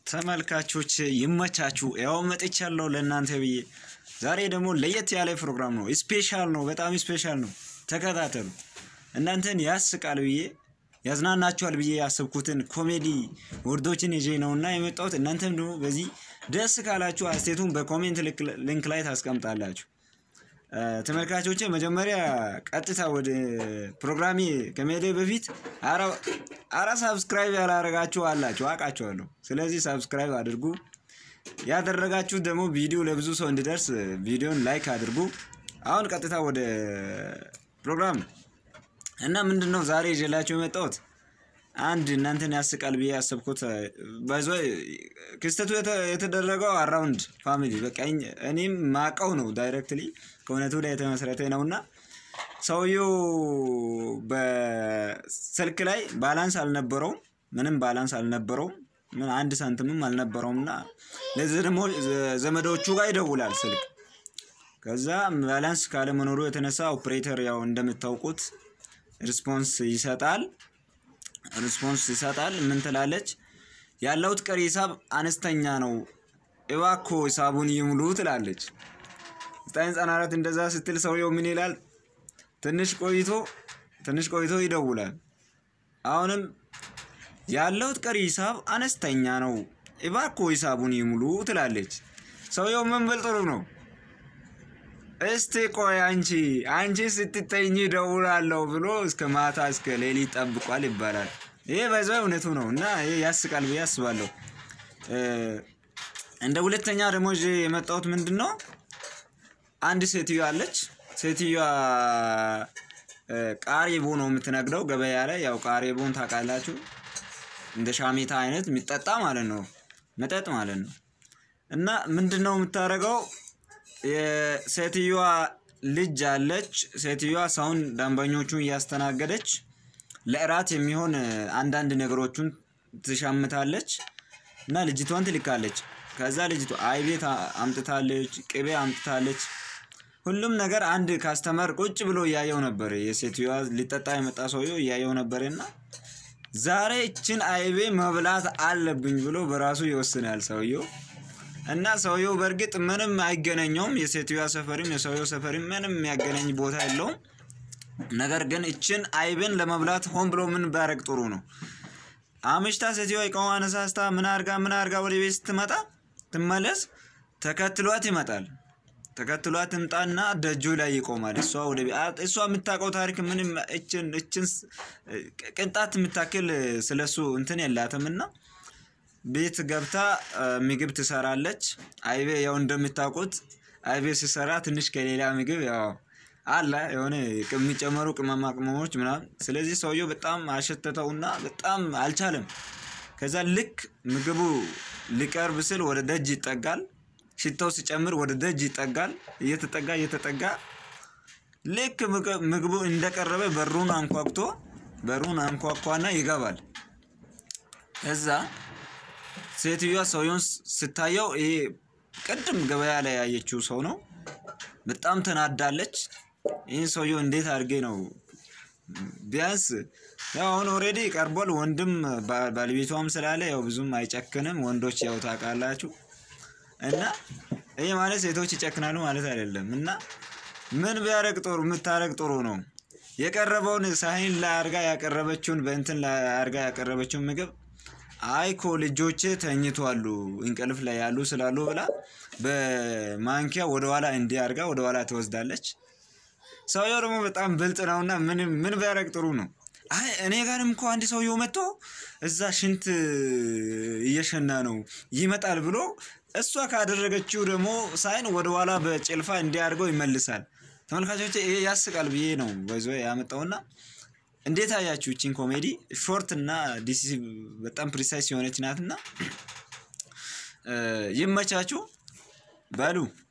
ተመልካቾች ይመቻችሁ። ያው መጥቻለሁ ለእናንተ ብዬ። ዛሬ ደግሞ ለየት ያለ ፕሮግራም ነው። ስፔሻል ነው፣ በጣም ስፔሻል ነው። ተከታተሉ። እናንተን ያስቃል ብዬ ያዝናናችኋል ብዬ ያሰብኩትን ኮሜዲ ወርዶችን ይዤ ነውና የመጣሁት። እናንተም ደግሞ በዚህ ደስ ካላችሁ አስቴቱን በኮሜንት ሊንክ ላይ ታስቀምጣላችሁ። ተመልካቾቼ መጀመሪያ ቀጥታ ወደ ፕሮግራሜ ከመሄዴ በፊት አራ ሳብስክራይብ ያላረጋችሁ አላችሁ አውቃችኋለሁ። ስለዚህ ሳብስክራይብ አድርጉ። ያደረጋችሁ ደግሞ ቪዲዮ ለብዙ ሰው እንዲደርስ ቪዲዮን ላይክ አድርጉ። አሁን ቀጥታ ወደ ፕሮግራም ነው እና ምንድን ነው ዛሬ ይዤላችሁ የመጣሁት አንድ እናንተን ያስቃል ብዬ ያሰብኩት ባይዞ ክስተቱ የተደረገው አራውንድ ፋሚሊ በቃ እኔም ማቀው ነው ዳይሬክትሊ ከእውነቱ ላይ የተመሰረተ ነው እና ሰውየው በስልክ ላይ ባላንስ አልነበረውም፣ ምንም ባላንስ አልነበረውም፣ ምን አንድ ሳንቲምም አልነበረውም እና ለዚህ ደግሞ ዘመዶቹ ጋር ይደውላል ስልክ። ከዛ ባላንስ ካለመኖሩ የተነሳ ኦፕሬተር ያው እንደምታውቁት ሪስፖንስ ይሰጣል ሪስፖንስ ይሰጣል። ምን ትላለች? ያለውት ቀሪ ሂሳብ አነስተኛ ነው፣ እባክዎ ሂሳቡን ይሙሉ ትላለች። ዘጠኝ ዘጠና አራት እንደዛ ስትል ሰውየው ምን ይላል? ትንሽ ቆይቶ ትንሽ ቆይቶ ይደውላል። አሁንም ያለውት ቀሪ ሂሳብ አነስተኛ ነው፣ እባክዎ ሂሳቡን ይሙሉ ትላለች። ሰውየው ምን ብል ጥሩ ነው እስቲ ቆይ አንቺ አንቺ ስትተኝ ደውላለሁ ብሎ እስከ ማታ እስከ ሌሊት ጠብቋል ይባላል። ይሄ በዛ እውነቱ ነው እና ይሄ ያስቃል ብዬ አስባለሁ። እንደ ሁለተኛ ደግሞ ይዤ የመጣሁት ምንድን ነው፣ አንድ ሴትዮ አለች። ሴትዮዋ ቃሪቦ ነው የምትነግደው ገበያ ላይ። ያው ቃሪቦን ታውቃላችሁ፣ እንደ ሻሜታ አይነት የሚጠጣ ማለት ነው፣ መጠጥ ማለት ነው። እና ምንድን ነው የምታደርገው የሴትዮዋ ልጅ አለች። ሴትዮዋ ሰውን ደንበኞቹን እያስተናገደች ለእራት የሚሆን አንዳንድ ነገሮቹን ትሻምታለች እና ልጅቷን ትልካለች። ከዛ ልጅቷ አይቤት አምጥታለች፣ ቅቤ አምጥታለች። ሁሉም ነገር አንድ ካስተመር ቁጭ ብሎ እያየው ነበር። የሴትዮዋ ሊጠጣ የመጣ ሰውየው እያየው ነበር እና ዛሬ እችን አይቤ መብላት አለብኝ ብሎ በራሱ ይወስናል ሰውየው እና ሰውየው በእርግጥ ምንም አይገናኘውም። የሴትዮዋ ሰፈሪም የሰውየው ሰፈሪም ምንም የሚያገናኝ ቦታ የለውም። ነገር ግን እችን አይብን ለመብላት ሆን ብሎ ምን ባረግ ጥሩ ነው። አምሽታ ሴትዮዋ እቃዋ አነሳስታ ምን አርጋ ምን አርጋ ወደ ቤት ስትመጣ ትመለስ፣ ተከትሏት ይመጣል። ተከትሏት ትምጣና ደጁ ላይ ይቆማል። እሷ ወደ ቤት እሷ የምታውቀው ታሪክ ምንም እችን እችን ቅንጣት የምታክል ስለሱ እንትን የላትም እና ቤት ገብታ ምግብ ትሰራለች። አይቤ ያው እንደምታውቁት አይቤ ሲሰራ ትንሽ ከሌላ ምግብ ያው አለ የሆነ የሚጨመሩ ቅመማ ቅመሞች ምናምን። ስለዚህ ሰውየው በጣም አሸተተውና በጣም አልቻለም። ከዛ ልክ ምግቡ ሊቀርብ ስል ወደ ደጅ ይጠጋል። ሽታው ሲጨምር ወደ ደጅ ይጠጋል። እየተጠጋ እየተጠጋ ልክ ምግቡ እንደቀረበ በሩን አንኳኩቶ በሩን አንኳኳና ይገባል። ከዛ ሴትዮዋ ሰውየውን ስታየው ይሄ ቅድም ገበያ ላይ ያየችው ሰው ነው። በጣም ተናዳለች። ይህን ሰውየው እንዴት አድርጌ ነው ቢያንስ ያው አሁን ኦልሬዲ ቀርቧል። ወንድም ባለቤቷም ስላለ ያው ብዙም አይጨክንም። ወንዶች ያው ታውቃላችሁ። እና ይህ ማለት ሴቶች ይጨክናሉ ማለት አይደለም። እና ምን ቢያረግ ጥሩ የምታረግ ጥሩ ነው የቀረበውን ሳህን ላይ አርጋ ያቀረበችውን በእንትን ላይ አርጋ ያቀረበችውን ምግብ አይኮ ልጆቼ ተኝቷሉ እንቅልፍ ላይ ያሉ ስላሉ ብላ በማንኪያ ወደኋላ እንዲህ አድርጋ ወደኋላ ትወስዳለች። ሰውየው ደግሞ በጣም ብልጥ ነውና ምን ቢያደርግ ጥሩ ነው። አይ እኔ ጋርም እኮ አንድ ሰውየው መጥቶ እዛ ሽንት እየሸና ነው ይመጣል ብሎ እሷ ካደረገችው ደግሞ ሳይን ወደኋላ በጭልፋ እንዲህ አድርገው ይመልሳል። ተመልካቾች ይሄ ያስቃል ብዬ ነው በዞ ያመጣውና እንዴት አያችሁ? እቺን ኮሜዲ ሾርት እና ዲሲ በጣም ፕሪሳይስ የሆነች ናትና ይመቻችሁ በሉ።